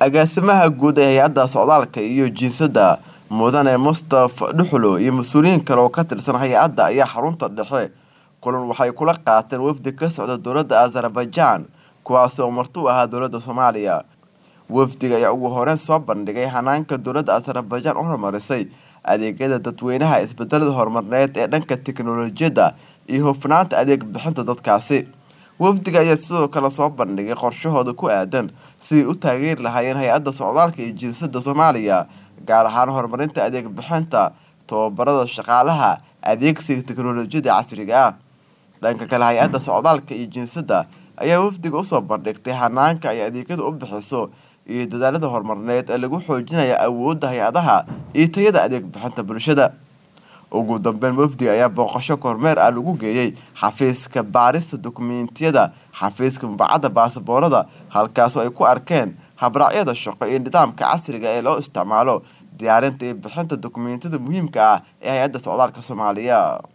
agaasimaha guud ee hay-adda socdaalka iyo jinsada mudane mustafa dhuxulo iyo mas-uuliyiin kale oo ka tirsan hay-adda ayaa xarunta dhexe kulan waxay kula qaateen wafdi ka socda dowladda azerbaijan kuwaasi oo marti u ahaa dowladda soomaaliya wafdiga ayaa ugu horeyn soo bandhigay hanaanka dowladda azerbaijan u horumarisay adeegyada dadweynaha isbedelada horumarneed ee dhanka tiknolojiyadda iyo hufnaanta adeeg bixinta dadkaasi wafdiga ayaa sidoo kale soo bandhigay qorshahooda ku aadan sidii u taageeri lahaayeen hay-adda socdaalka iyo jinsada soomaaliya gaar ahaan horumarinta adeeg bixinta tababarada shaqaalaha adeegsiga tiknolojiyada casriga ah dhanka kale hay-adda socdaalka iyo jinsada ayaa wafdiga usoo bandhigtay hanaanka ay adeegyada u bixiso iyo dadaalada horumarneed ee lagu xoojinaya awoodda hay-adaha iyo tayada adeeg bixinta bulshada ugu dambeyn wafdiga ayaa booqasho kormeer ah lagu geeyey xafiiska baarista dukumeentiyada xafiiska mubacadda baasaboorada halkaasoo ay ku arkeen habraacyada shaqo iyo nidaamka casriga ee loo isticmaalo diyaarinta iyo bixinta dukumeentiyada muhiimka ah ee hay-adda socdaalka soomaaliya